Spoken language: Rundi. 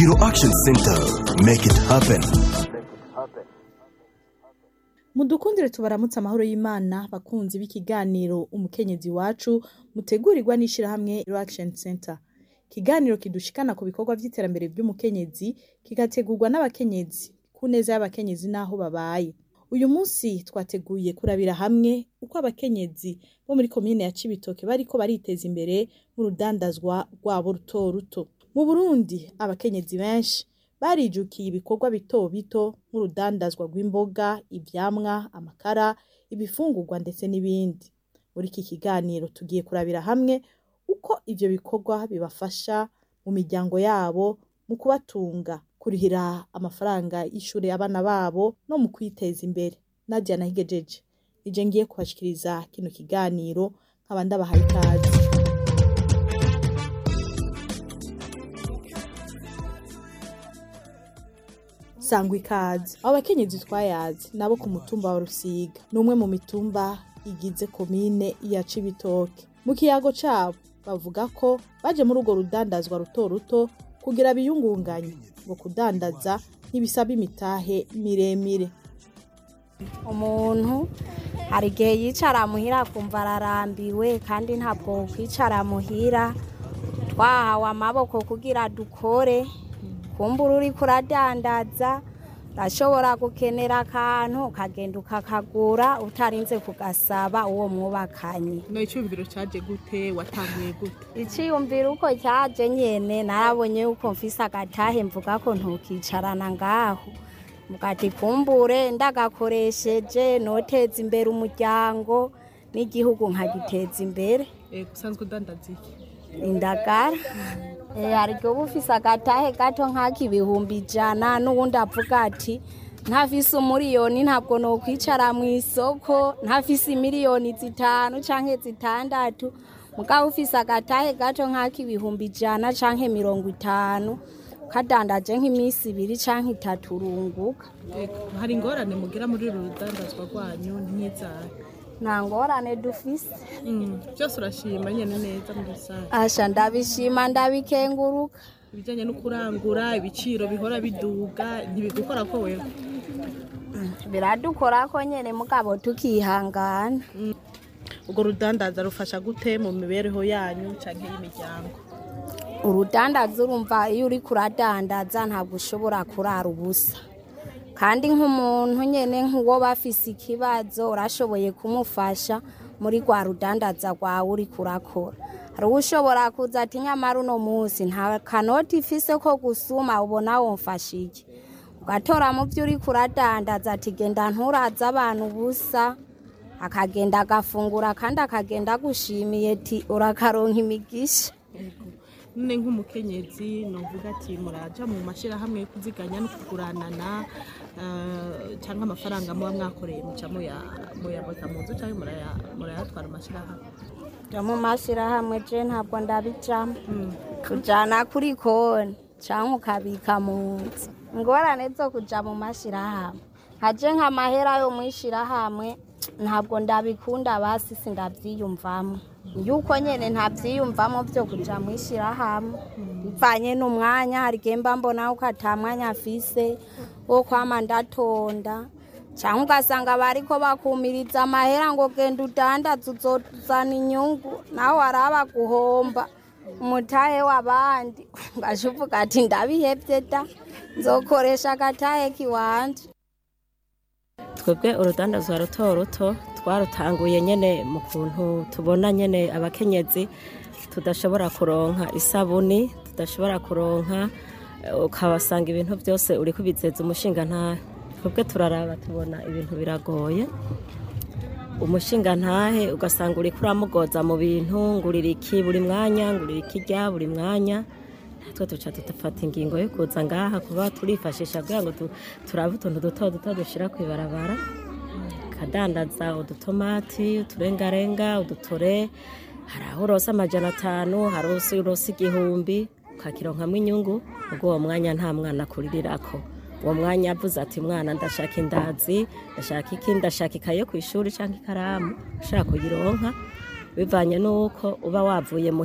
Ngiro Action Center. Make it happen. mudukundire tubaramutse amahoro y'imana bakunzi b'ikiganiro umukenyezi wacu mutegurirwa n'ishirahamwe Action Center ikiganiro kidushikana ku bikorwa vy'iterambere vy'umukenyezi kigategurwa n'abakenyezi ku neza y'abakenyezi n'aho babaye uyu munsi twateguye kurabira hamwe uko abakenyezi bo muri komine ya Cibitoke bariko bariteza imbere mu rudandazwa rwabo ruto ruto mu Burundi abakenyezi benshi barijukiye ibikorwa bito bito nk'urudandazwa rw'imboga ivyamwa amakara ibifungurwa ndetse n'ibindi muri iki kiganiro tugiye kurabira hamwe uko ivyo bikorwa bibafasha mu miryango yabo mu kubatunga kurihira amafaranga y'ishure abana babo no mu kwiteza imbere Nadia Nahigejeje ije ngiye kubashikiriza kino kiganiro nkaba ndabahaye ikaze sangwa ikaze abo bakenyezi twayazi nabo ku mutumba wa rusiga ni umwe mu mitumba igize komine ya cibitoke mu kiyago cabo bavuga ko baje muri urwo rudandazwa ruto ruto kugira biyungunganye ngo kudandaza ntibisaba imitahe miremire umuntu hari igihe yicara muhira akumva ararambiwe kandi ntabwo kwicara muhira twahawe amaboko kugira dukore kumbura uri kuradandaza urashobora gukenera akantu ukagenda ukakagura utarinze kugasaba uwo mwubakanye no icyumviro cyaje gute watanguye gute icyiyumviro uko cyaje nyene narabonye yuko mfise agatahe mvuga ko ntukicarana ngaho mugati kumbure ndagakoresheje noteza imbere umuryango n'igihugu nkagiteza imbere usanzwe udandaza iki indagara hari igihe uba ufise agatahe gato nk'ak'ibihumbi ijana n'uwundi avuga ati ntafise umuriyoni ntabwo nokwicara mu isoko ntafise imiliyoni zitanu canke zitandatu mugabo ufise agatahe gato nk'ak'ibihumbi ijana canke mirongo itanu kadandaje nk'iminsi ibiri canke itatu urunguka hari ingorane mugira muri uru rudandazwa rwanyu nk'izahe nta ngorane dufise byose urashima nyine neza muri rusange asha ndabishima ndabikenguruka ibijyanye no kurangura ibiciro bihora biduga ntibigukora ko wewe biradukora ko nyene mugabo tukihangana urwo rudandaza rufasha gute mu mibereho yanyu canke y'imiryango urudandaza urumva iyo uri kuradandaza ntabwo ushobora kurara ubusa kandi nk'umuntu nyene nk'uwo bafise ikibazo urashoboye kumufasha muri rwa rudandaza rwawe uri kurakora hari uwo ushobora kuza ati nyamara uno munsi nta kanoti ifise ko gusuma ubona womfasha iki ugatora mu byo uri kuradandaza ati genda nturaza abantu ubusa akagenda agafungura kandi akagenda agushimiye ati urakaronka imigisha none nk'umukenyezi novuga ati muraja mu mashyirahamwe yo kuziganya no kuguranana cyangwa amafaranga muba mwakoreye muca muyabota mu nzu cyangwa murayatwara amashyirahamwe ja mu mashyirahamwe je ntabwo ndabijamo kujana kuri konti cyangwa ukabika mu nzu ingorane zo kuja mu mashyirahamwe nkaje nk'amahera yo mw'ishyirahamwe ntabwo ndabikunda basi sindabyiyumvamo yuko nyene ntabyiyumvamo byo kuja mw'ishyirahamwe bivanye n'umwanya hari igihe mba mbona ko ata mwanya afise wo kwama ndatonda cyangwa ugasanga bariko bakumiriza amahera ngo genda udandaza uzozana inyungu nawe waraba guhomba umutahe w'abandi ngaje uvuga ati ndabihevye da nzokoresha agatahe kiwanje twebwe urudandazwa ruto ruto twarutanguye nyene mu kuntu tubona nyene abakenyezi tudashobora kuronka isabuni tudashobora kuronka ukabasanga ibintu byose uri kubizeza umushinga ntahe twebwe turaraba tubona ibintu biragoye umushinga ntahe ugasanga uri kuramugoza mu bintu ngurira iki buri mwanya ngurira iki rya buri mwanya natwe duca tudafata ingingo yo kuza ngaha kuba turifashisha kugira ngo turabe utuntu duto duto dushyira ku ibarabara kadandaza udutomati uturengarenga udutore hari aho urosa amajana atanu hari aho urosa igihumbi ukakironkamo inyungu ubwo uwo mwanya nta mwana akuririrako uwo mwanya avuze ati mwana ndashaka indazi ndashaka iki ndashaka ikaye yo ku ishuri cyangwa ikaramu ushaka kuyironka bivanye n'uko uba wavuye mu